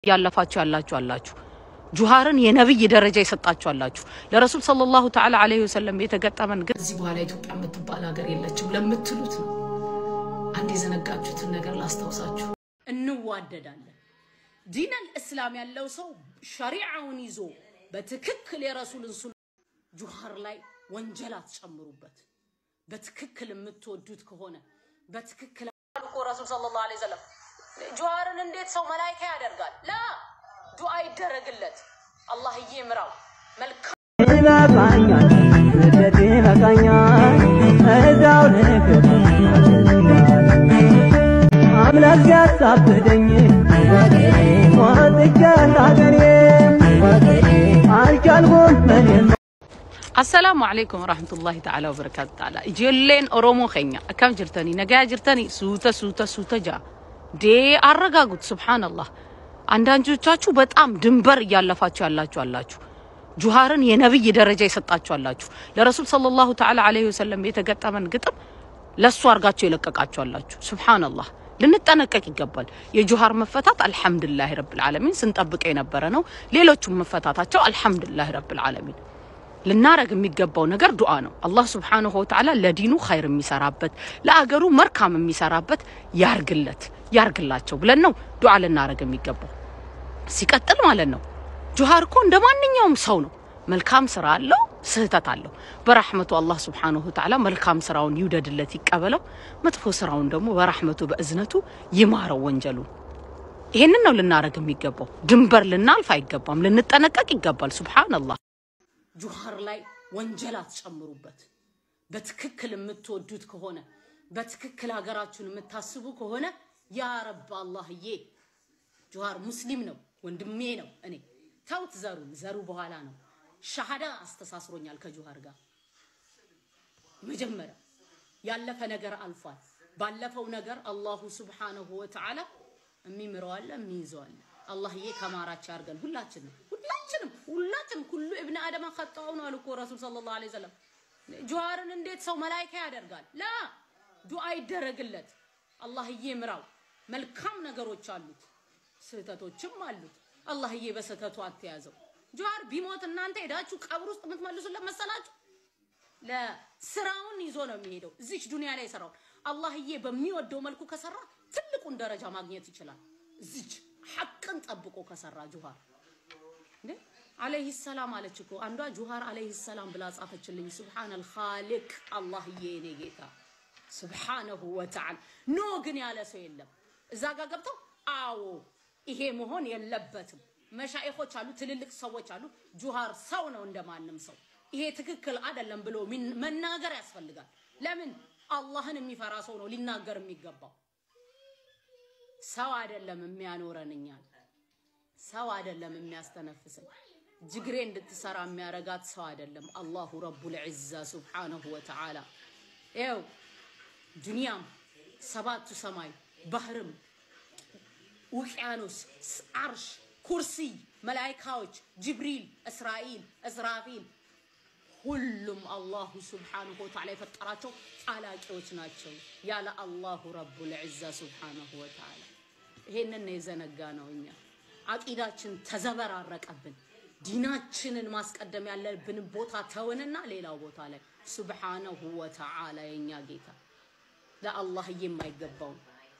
ያለፋችሁ ያላችሁ አላችሁ። ጁሃርን የነብይ ደረጃ የሰጣችሁ አላችሁ። ለረሱል ሰለላሁ ተዓላ ዐለይሂ ወሰለም የተገጠመን ግን ከዚህ በኋላ ኢትዮጵያ የምትባል ሀገር የለችም ለምትሉት ነው። አንድ የዘነጋችሁትን ነገር ላስታውሳችሁ። እንዋደዳለን። ዲነል እስላም ያለው ሰው ሸሪዓውን ይዞ በትክክል የረሱልን ሱና ጁሃር ላይ ወንጀል አትጨምሩበት። በትክክል የምትወዱት ከሆነ በትክክል እኮ ረሱል ሰለላሁ ዐለይሂ ወሰለም ጁሃርን እንዴት ሰው መላይካ ያደርጋል? ላ ዱዓ ይደረግለት። አላህዬ ምራው መልካም ይበቃኛል ስደት ይበቃኛል እዛው ልክት አምላክ ሲያሳብደኝ ወጥቼ ሀገሬ አልቻልኩም እኔም አሰላሙ አለይኩም ወራህመቱላሂ ተዓላ ወበረካቱ ተዓላ ijoolleen oromoo keenya akkam jirtanii nagaa jirtanii suuta suuta suuta ጃ ዴ አረጋጉት ሱብሃንአላህ አንዳንዶቻችሁ በጣም ድንበር እያለፋችሁ ያላችሁ አላችሁ ጁሃርን የነብይ ደረጃ የሰጣችሁ አላችሁ ለረሱል ሰለላሁ ተዓላ ዐለይሂ ወሰለም የተገጠመን ግጥም ለሱ አርጋችሁ የለቀቃችሁ አላችሁ ሱብሃንአላህ ልንጠነቀቅ ይገባል የጁሃር መፈታት አልሐምዱሊላህ ረብል ዓለሚን ስንጠብቅ የነበረ ነው ሌሎቹም መፈታታቸው አልሐምዱሊላህ ረብል ዓለሚን ልናረግ የሚገባው ነገር ዱዓ ነው። አላህ ሱብሓነሁ ወተዓላ ለዲኑ ኸይር የሚሰራበት ለአገሩ መርካም የሚሰራበት ያርግለት ያርግላቸው ብለን ነው ዱዓ ልናረግ የሚገባው። ሲቀጥል ማለት ነው ጁሃር እኮ እንደ ማንኛውም ሰው ነው። መልካም ስራ አለው፣ ስህተት አለው። በራህመቱ አላህ ሱብሓነሁ ወተዓላ መልካም ስራውን ይውደድለት ይቀበለው፣ መጥፎ ስራውን ደግሞ በራህመቱ በእዝነቱ ይማረው ወንጀሉን። ይሄንን ነው ልናረግ የሚገባው። ድንበር ልናልፍ አይገባም፣ ልንጠነቀቅ ይገባል። ሱብሓነላህ ጁሃር ላይ ወንጀል አትጨምሩበት። በትክክል የምትወዱት ከሆነ በትክክል ሀገራችሁን የምታስቡ ከሆነ ያ ረብ አላህዬ ጁሃር ሙስሊም ነው፣ ወንድሜ ነው። እኔ ተውት ዘሩን፣ ዘሩ በኋላ ነው። ሻሃዳ አስተሳስሮኛል ከጁሃር ጋር መጀመሪያ ያለፈ ነገር አልፏል። ባለፈው ነገር አላሁ ሱብሓነሁ ወተዓላ የሚምረው አለ የሚይዘው አለ። አላህዬ ከማራች ያርገን ሁላችንም ሁላችንም ሁላችንም ኩሉ እብነ አደም ኸጣኡ ነው አሉ እኮ ረሱል ሰለላሁ ዐለይሂ ወሰለም። ጁሃርን እንዴት ሰው መላይካ ያደርጋል? ላ ዱዓ ይደረግለት። አላህዬ ምራው። መልካም ነገሮች አሉት፣ ስህተቶችም አሉት። አላህዬ በስህተቱ አትያዘው። ጁሃር ቢሞት እናንተ ሄዳችሁ ቀብር ውስጥ የምትመልሱለት መሰላችሁ? ለስራውን ይዞ ነው የሚሄደው። እዚች ዱንያ ላይ የሰራው አላህዬ በሚወደው መልኩ ከሰራ ትልቁን ደረጃ ማግኘት ይችላል። እዚች ሐቅን ጠብቆ ከሰራ ጁሃር እንዴ አለይሂ ሰላም አለች እኮ አንዷ ጁሃር አለይሂ ሰላም ብላ ጻፈችልኝ። ሱብሃነል ኻሊቅ አላህዬ እኔ ጌታ ሱብሃነሁ ወተዓላ ኖ ግን ያለ ሰው የለም። እዛ ጋር ገብተው አዎ ይሄ መሆን የለበትም መሻይኾች አሉ፣ ትልልቅ ሰዎች አሉ። ጁሃር ሰው ነው እንደማንም ሰው ይሄ ትክክል አይደለም ብሎ ሚን- መናገር ያስፈልጋል። ለምን አላህን የሚፈራ ሰው ነው ሊናገር የሚገባው። ሰው አይደለም የሚያኖረን እኛን ሰው አይደለም የሚያስተነፍሰን። ጅግሬ እንድትሰራ የሚያረጋት ሰው አይደለም። አላሁ ረቡል ዒዛ ሱብሓነሁ ወተዓላ ይኸው ዱንያም ሰባቱ ሰማይ ባህርም ውቅያኖስ ስ- አርሽ ኩርሲይ መላይካዎች ጅብሪል እስራኤል እዝራፊል ሁሉም አላሁ ስብሓንሁ ወተዓላ የፈጠራቸው ጣላቂዎች ናቸው ያለ አላሁ ረቡል ዒዛ ስብሓንሁ ወተዓላ። ይሄንን ነው የዘነጋ ነው። እኛ አቂዳችን ተዘበራረቀብን። ዲናችንን ማስቀደም ያለብን ቦታ ተውንና ሌላው ቦታ ላይ ስብሓነሁ ወተዓላ የኛ ጌታ ለአላህዬ የማይገባውን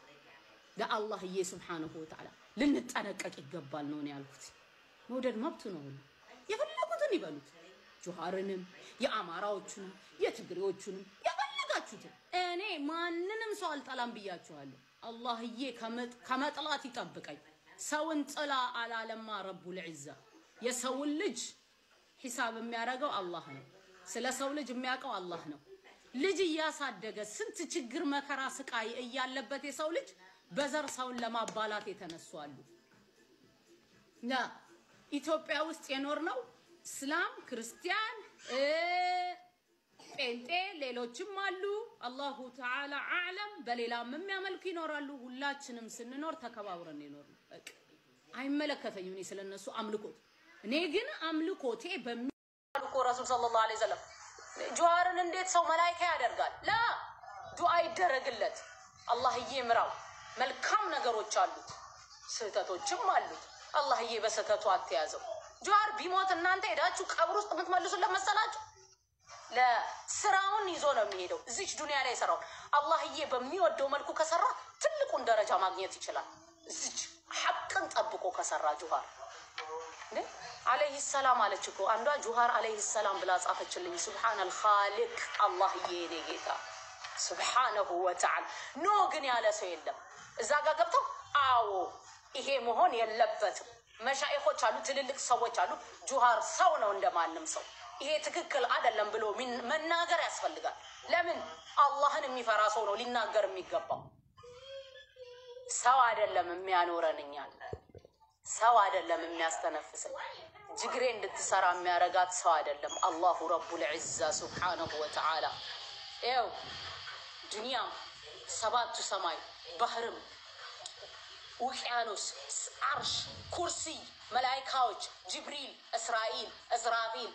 ለአላህዬ ስብሓነሁ ወተዓላ ልንጠነቀቅ ይገባል ነው እኔ ያልኩት። መውደድ መብቱ ነው። ሁሉ የፈለጉትን ይበሉት። ጁሃርንም የአማራዎቹንም የትግሬዎቹንም የፈለጋችሁትን። እኔ ማንንም ሰው አልጠላም ብያችኋለሁ። አላህዬ ከመጥ- ከመጥላት ይጠብቀኝ። ሰውን ጥላ አላለማ ረቡል ዒዛ። የሰውን ልጅ ሂሳብ የሚያደርገው አላህ ነው። ስለ ሰው ልጅ የሚያውቀው አላህ ነው። ልጅ እያሳደገ ስንት ችግር፣ መከራ፣ ስቃይ እያለበት የሰው ልጅ በዘር ሰውን ለማባላት የተነሱ አሉ። እና ኢትዮጵያ ውስጥ የኖር ነው እስላም፣ ክርስቲያን፣ እ ጴንጤ፣ ሌሎችም አሉ። አላሁ ተዓላ አዕለም። በሌላም የሚያመልኩ ይኖራሉ። ሁላችንም ስንኖር ተከባብረን የኖር ነው። በቃ አይመለከተኝም እኔ ስለነሱ አምልኮት። እኔ ግን አምልኮቴ በሚ እኮ ረሱል ሰለላሁ ዐለይሂ ወሰለም ጁሃርን እንዴት ሰው መላይካ ያደርጋል? ላ ዱዓ ይደረግለት። አላህዬ ምራው። መልካም ነገሮች አሉት፣ ስህተቶችም አሉት። አላህዬ በስህተቱ አትያዘው። ጀዋር ቢሞት እናንተ ሄዳችሁ ቀብር ውስጥ የምትመልሱለት መሰላችሁ? ለስራውን ይዞ ነው የሚሄደው። እዚች ዱንያ ላይ የሰራው አላህዬ በሚወደው መልኩ ከሰራ ትልቁን ደረጃ ማግኘት ይችላል። እዚች ሐቅን ጠብቆ ከሰራ ጁሃር እንዴ አለይህ ሰላም አለች እኮ አንዷ ጁሃር አለይህ ሰላም ብላ ጻፈችልኝ። ሱብሓነል ኻሊቅ አላህዬ የኔ ጌታ ሱብሓነሁ ወተዓላ ኖ ግን ያለ ሰው የለም። እዛ ጋር ገብተው አዎ ይሄ መሆን የለበትም መሻይኾች አሉ፣ ትልልቅ ሰዎች አሉ። ጁሃር ሰው ነው እንደማንም ሰው ይሄ ትክክል አይደለም ብሎ ሚን- መናገር ያስፈልጋል። ለምን አላህን የሚፈራ ሰው ነው ሊናገር የሚገባው። ሰው አይደለም የሚያኖረን እኛን ሰው አይደለም የሚያስተነፍስን። ጅግሬ እንድትሰራ የሚያረጋት ሰው አይደለም። አላሁ ረቡል ዒዛ ሱብሓነሁ ወተዓላ ይኸው ዱንያም ሰባቱ ሰማይ ባህርም ውቅያኖስ፣ አርሽ፣ ኩርሲ፣ መላይካዎች፣ ጅብሪል፣ እስራኤል፣ እዝራፊል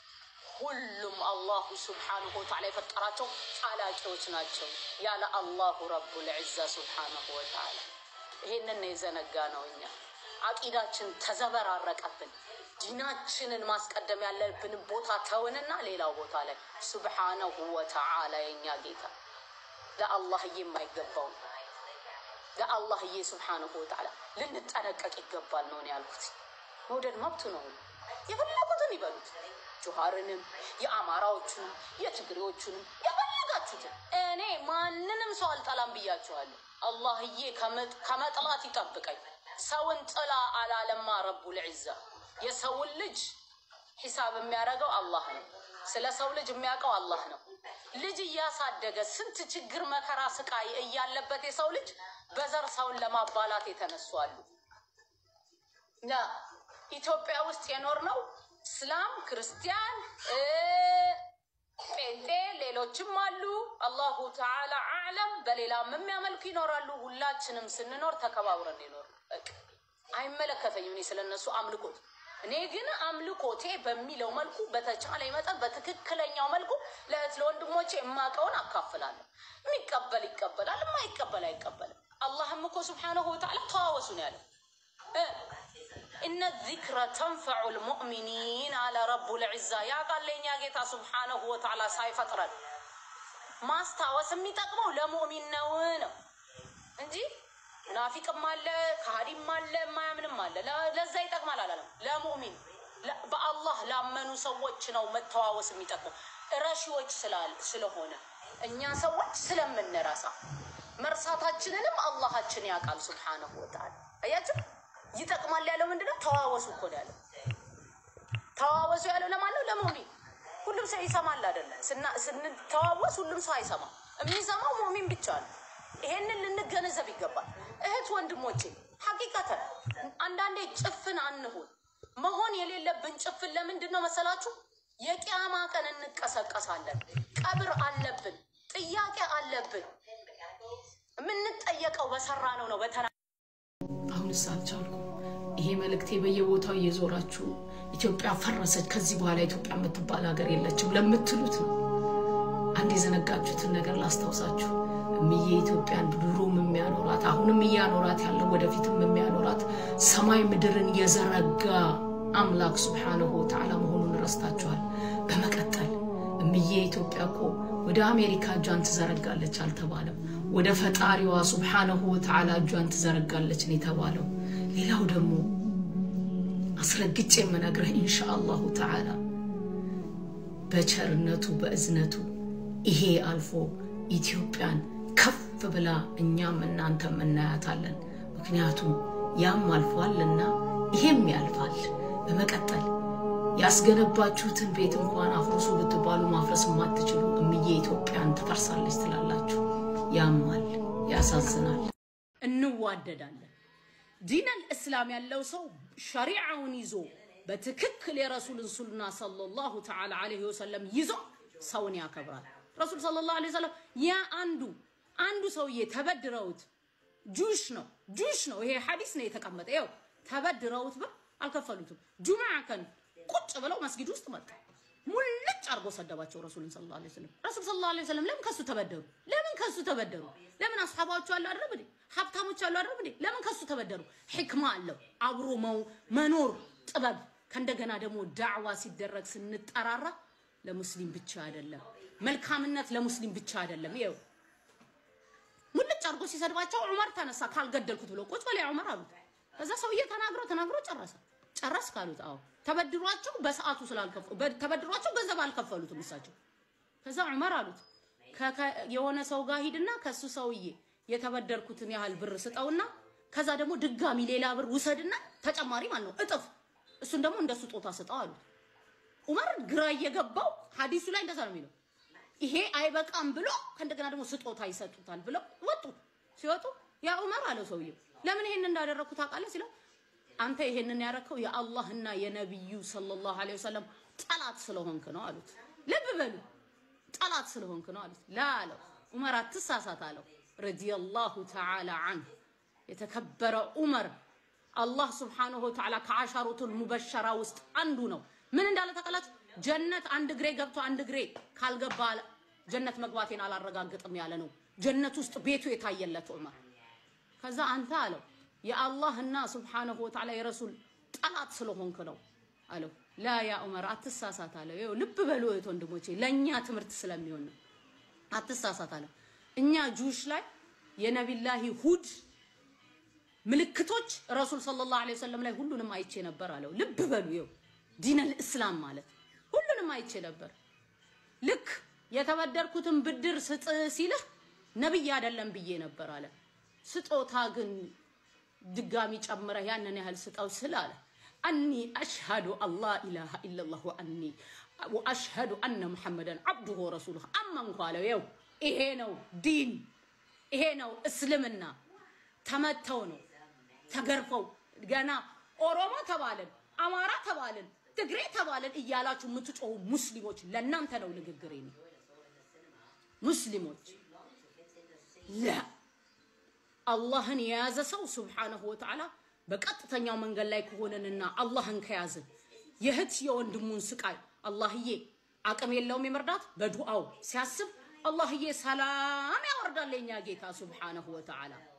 ሁሉም አላሁ ስብሓንሁ ወተዓላ የፈጠራቸው ጣላቂዎች ናቸው። ያለ አላሁ ረቡል ዒዛ ስብሓንሁ ወተዓላ ይሄንን ነው የዘነጋ ነው። እኛ አቂዳችን ተዘበራረቀብን። ዲናችንን ማስቀደም ያለብንን ቦታ ተውንና ሌላው ቦታ ላይ ስብሓነሁ ወተዓላ የኛ ጌታ ለአላህዬ የማይገባው ነው። ለአላህዬ ስብሓንሁ ወተዓላ ልንጠነቀቅ ይገባል ነው እኔ ያልኩት። መውደድ መብቱ ነው። የፈለጉትን ይበሉት። ጁሃርንም፣ የአማራዎቹንም፣ የትግሬዎቹንም የፈለጋችሁትን። እኔ ማንንም ሰው አልጠላም ብያችኋለሁ። አላህዬ ከመጥ- ከመጥላት ይጠብቀኝ። ሰውን ጥላ አላለማ ረቡል ዒዛ። የሰውን ልጅ ሂሳብ የሚያደርገው አላህ ነው። ስለ ሰው ልጅ የሚያውቀው አላህ ነው። ልጅ እያሳደገ ስንት ችግር፣ መከራ፣ ስቃይ እያለበት የሰው ልጅ በዘር ሰውን ለማባላት የተነሱ አሉ። እና ኢትዮጵያ ውስጥ የኖር ነው እስላም፣ ክርስቲያን፣ እ ጴንጤ፣ ሌሎችም አሉ። አላሁ ተዓላ አዕለም። በሌላም የሚያመልኩ ይኖራሉ። ሁላችንም ስንኖር ተከባብረን ይኖር። በቃ አይመለከተኝም እኔ ስለነሱ አምልኮት። እኔ ግን አምልኮቴ በሚለው መልኩ በተቻለ መጠን በትክክለኛው መልኩ ለእህት ለወንድሞቼ የማውቀውን አካፍላለሁ። የሚቀበል ይቀበላል፣ የማይቀበል አይቀበልም። አላህም እኮ ስብሓነሁ ወተዓላ ተዋወሱ ነው ያለው። እነ ዚክረ ተንፈዑ ልሙእሚኒን አለ ረቡል ዒዛ። ያ ቃል የእኛ ጌታ ስብሓነሁ ወተዓላ ሳይፈጥረን ማስታወስ የሚጠቅመው ለሙእሚን ነው ነው እንጂ ሙናፊቅም አለ ከሃዲም አለ የማያምንም አለ። ለ- ለዛ ይጠቅማል አላለም። ለሙእሚን ለ- በአላህ ላመኑ ሰዎች ነው መተዋወስ የሚጠቅመው። ረሺዎች ስላል- ስለሆነ እኛ ሰዎች ስለምንረሳ መርሳታችንንም አላሃችን ያውቃል ስብሓነሁ ወተዓላ። አያችሁ ይጠቅማል ያለው ምንድነው? ተዋወሱ እኮ ነው ያለው። ተዋወሱ ያለው ለማን ነው? ለሙሚን። ሁሉም ሰው ይሰማል አይደለም? ስና- ስንተዋወስ ሁሉም ሰው አይሰማም። የሚሰማው ሙሚን ብቻ ነው። ይሄንን ልንገነዘብ ይገባል። እህት ወንድሞቼ፣ ሐቂቀተን አንዳንዴ ጭፍን አንሁን። መሆን የሌለብን ጭፍን ለምንድን ነው መሰላችሁ? የቂያማ ቀን እንቀሰቀሳለን። ቀብር አለብን፣ ጥያቄ አለብን። የምንጠየቀው በሰራ ነው ነው በተና አሁንስ አልቻልኩም። ይሄ መልእክቴ በየቦታው እየዞራችሁ ኢትዮጵያ ፈረሰች፣ ከዚህ በኋላ ኢትዮጵያ የምትባል ሀገር የለችም ለምትሉት ነው። አንድ የዘነጋችሁትን ነገር ላስታውሳችሁ። እምዬ ኢትዮጵያን ድሮም የሚያኖራት አሁንም እያኖራት ያለው ወደፊትም የሚያኖራት ሰማይ ምድርን የዘረጋ አምላክ ስብሓንሁ ወተዓላ መሆኑን ረስታችኋል። በመቀጠል እምዬ ኢትዮጵያ እኮ ወደ አሜሪካ እጇን ትዘረጋለች አልተባለም። ወደ ፈጣሪዋ ስብሓንሁ ወተዓላ እጇን ትዘረጋለች ነው የተባለው። ሌላው ደግሞ አስረግጬ የምነግርህ ኢንሻ አላሁ ተዓላ በቸርነቱ በእዝነቱ ይሄ አልፎ ኢትዮጵያን ከፍ ብላ እኛም እናንተም እናያታለን። ምክንያቱም ያም አልፏልና ይሄም ያልፋል። በመቀጠል ያስገነባችሁትን ቤት እንኳን አፍርሱ ብትባሉ ማፍረስ የማትችሉ እምዬ ኢትዮጵያን ትፈርሳለች ትላላችሁ። ያማል፣ ያሳዝናል። እንዋደዳለን። ዲነል እስላም ያለው ሰው ሸሪዓውን ይዞ በትክክል የረሱልን ሱና ሰለላሁ ተዓላ ዐለይሂ ወሰለም ይዞ ሰውን ያከብራል። ረሱል ሰለላሁ ዐለይሂ ወሰለም ያ አንዱ አንዱ ሰውዬ ተበድረውት ጁሽ ነው ጁሽ ነው ይሄ ሐዲስ ነው የተቀመጠ ይኸው ተበድረውት ብር አልከፈሉትም። ጁምዓ ቀን ቁጭ ብለው መስጊድ ውስጥ መጣ ሙልጭ አርጎ ሰደባቸው ረሱልን ሰለላሁ ዐለይሂ ወሰለም። ረሱል ሰለላሁ ዐለይሂ ወሰለም ለምን ከሱ ተበደሩ? ለምን ከሱ ተበደሩ? ለምን አስሐባዎቹ አለ አይደል እንዴ ሀብታሞች አሉ አይደል እንዴ? ለምን ከሱ ተበደሩ? ሕክማ አለው አብሮ መው- መኖር ጥበብ። ከእንደገና ደግሞ ዳዕዋ ሲደረግ ስንጠራራ ለሙስሊም ብቻ አይደለም፣ መልካምነት ለሙስሊም ብቻ አይደለም። ይኸው ሙልጭ አድርጎ ሲሰድባቸው ዑመር ተነሳ ካልገደልኩት ብሎ ቁጭ በላይ ዑመር አሉት። ከዛ ሰውዬ ተናግሮ ተናግሮ ጨረሰ። ጨረስ ካሉት አዎ ተበድሯቸው በሰዓቱ ስላልከፈሉ ተበድሯቸው ገንዘብ አልከፈሉትም እሳቸው። ከዛ ዑመር አሉት ከ- ከ- የሆነ ሰው ጋር ሂድና ከሱ ሰውዬ የተበደርኩትን ያህል ብር ስጠውና ከዛ ደግሞ ድጋሚ ሌላ ብር ውሰድና ተጨማሪ ማለት ነው እጥፍ እሱን ደግሞ እንደ ስጦታ ስጠው አሉት። ዑመር ግራ እየገባው ሐዲሱ ላይ እንደዛ ነው የሚለው። ይሄ አይበቃም ብሎ ከእንደገና ደግሞ ስጦታ ይሰጡታል ብለው ወጡ። ሲወጡ ያ ዑመር አለው ሰውየው ለምን ይሄን እንዳደረግኩ ታውቃለህ ሲለው አንተ ይሄንን ያረከው የአላህና የነቢዩ ሰለላሁ ዐለይሂ ወሰለም ጠላት ስለሆንክ ነው አሉት። ልብ በሉ ጠላት ስለሆንክ ነው አሉት። ላ አለው ዑመር አትሳሳት አለው ረዲየላሁ ተዓላ አንሁ የተከበረ ዑመር አላህ ስብሓንሁ ወተዓላ ከአሻሩቱል ሙበሸራ ውስጥ አንዱ ነው። ምን እንዳለ ታውቃላችሁ? ጀነት አንድ እግሬ ገብቶ አንድ እግሬ ካልገባ ጀነት መግባቴን አላረጋግጥም ያለ ነው። ጀነት ውስጥ ቤቱ የታየለት ዑመር። ከዛ አንተ አለው የአላህና ስብሓንሁ ወተዓላ የረሱል ጠላት ስለሆንክ ነው አለው። ላ ያ ዑመር አትሳሳት አለው። ይኸው ልብ በሉ እህት ወንድሞቼ፣ ለእኛ ትምህርት ስለሚሆን ነው። አትሳሳት አለው። እኛ ጁሽ ላይ የነቢላሂ ሁድ ምልክቶች ረሱል ሰለላሁ ዐለይሂ ወሰለም ላይ ሁሉንም አይቼ ነበር አለው። ልብ በሉ ይኸው ዲነል እስላም ማለት ሁሉንም አይቼ ነበር። ልክ የተበደርኩትን ብድር ስጥ ሲልህ ነብይ አይደለም ብዬ ነበር አለ። ስጦታ ግን ድጋሚ ጨምረህ ያንን ያህል ስጠው ስል አለ አኒ አሽሃዱ አላ ኢላሃ ኢለላህ ወአኒ ወአሽሃዱ አነ ሙሐመደን አብዱሁ ወረሱሉሁ አመንኩ አለው። ይኸው ይሄ ነው ዲን፣ ይሄ ነው እስልምና። ተመተው ነው ተገርፈው ገና ኦሮሞ ተባልን፣ አማራ ተባልን፣ ትግሬ ተባልን እያላችሁ የምትጮሁ ሙስሊሞች ለእናንተ ነው ንግግሬ ነው። ሙስሊሞች ላ አላህን የያዘ ሰው ሱብሓነሁ ወተዓላ በቀጥተኛው መንገድ ላይ ከሆነንና አላህን ከያዝን የእህት የወንድሙን ስቃይ አላህዬ አቅም የለውም የመርዳት በዱዓው ሲያስብ አላህዬ ሰላም ያወርዳል የኛ ጌታ ሱብሓነሁ ወተዓላ።